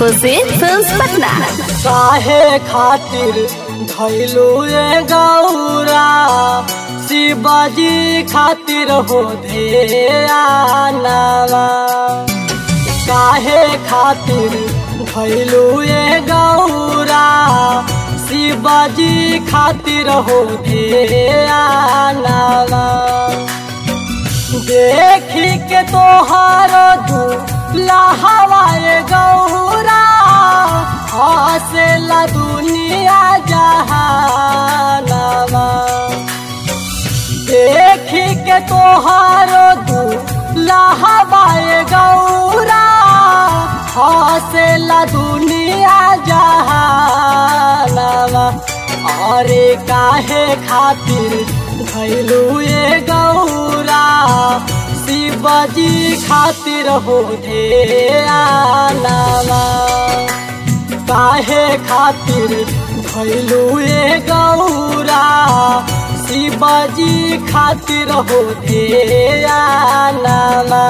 खुशी films Patna काहे खातिर धैलू ए गौरा शिवाजी खातिर हो ध्यानवा काहे खातिर धैलू ए गौरा शिवाजी खातिर हो ध्यानवा देखी के तोहार लहवाए गौरा हसेला दुनिया जहानवा देखी के तोहार लहवाए गौरा हसेला दुनिया जहानवा अरे काहे खातिर धैलू ए गौरा शिवजी खातिर हो ध्यानवा काहे खातिर धैलू ए गौरा शिवजी खातिर हो ध्यानवा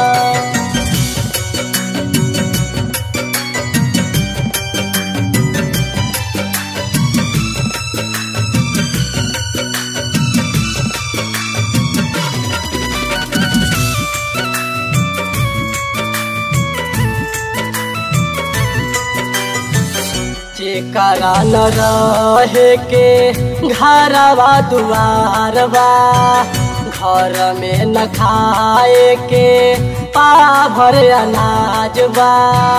जेकरा न रहे के घरवा दुआरवा घर में न खाए के पाभर अनाजवा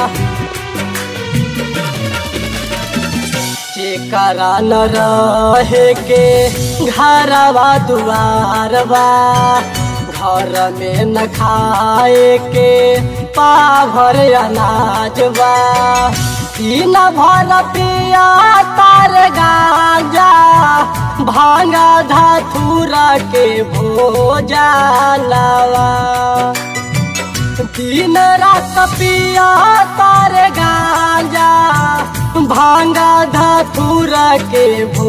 जेकरा न रहे के घरवा दुआरवा घर में न खाए के पाभर अनाजवा तीन भर पिया तार गाजा भांगा धाथुरा के भोजनवा दिन रात पिया तार गाजा भांगा धाथुरा के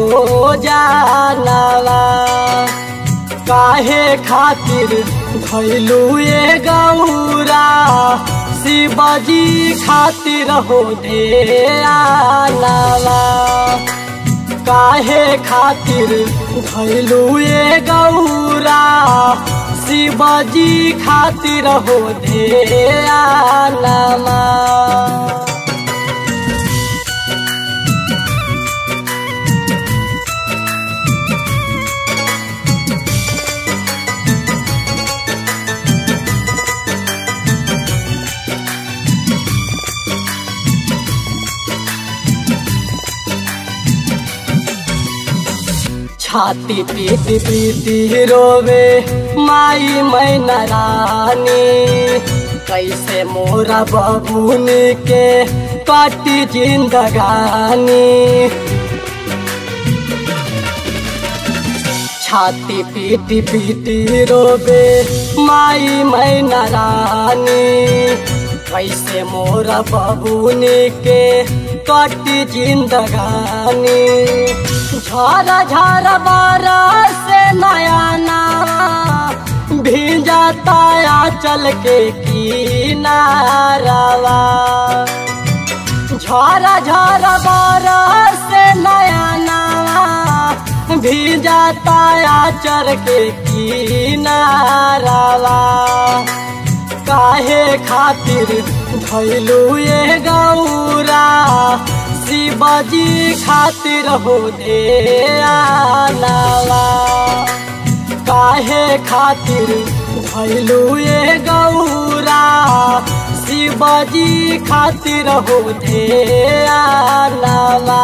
भोजनवा काहे खातिर धैलू ए गौरा शिवजी खातिर हो ध्यानवा काहे खातिर धैलू ए गौरा शिवजी खातिर हो ध्यानवा छाती पीती पीती रोवे माई मैना रानी कैसे मोरा बबूनी के काटी जिंदगानी छाती पीटी पीटी रोवे माई मैना रानी कैसे मोरा बबूनी के काटी जिंदगानी झरा झरा बरस नया नावा भींजाता चल के किनारवा झरा झरा बरस नया नावा भींजाता चल के किनारवा काहे खातिर धैलू ए गौरा शिवजी खातिर हो ध्यानवा काहे खातिर धैलू ए गौरा शिवजी खातिर हो ध्यानवा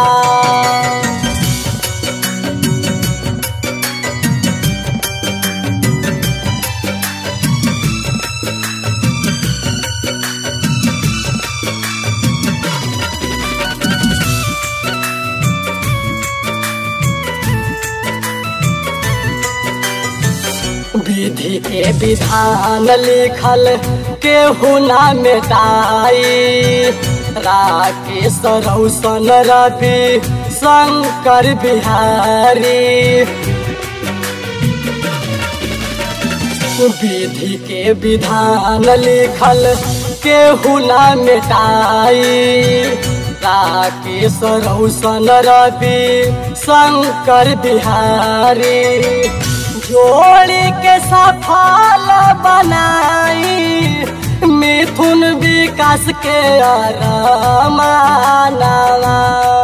विधि के विधान लिखल केहू ना मेटाई राकेश रौशन रवि शंकर बिहारी विधि के विधान लिखल केहू ना मिटाई राकेश रौशन रवि शंकर बिहारी जोड़ी के सफल बनाई मिथुन विकास के अरमानवा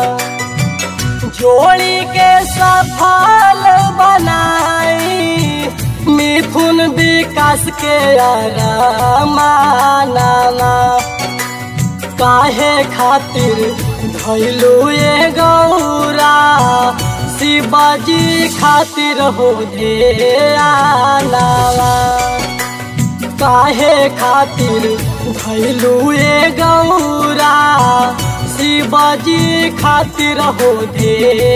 जोड़ी के सफल बनाई मिथुन विकास के अरमानवा काहे खातिर धैलू ये गौरा शिवाजी खातिर हो ध्यानवा काहे खातिर धैलू ये गौरा शिवाजी खातिर हो ध्यानवा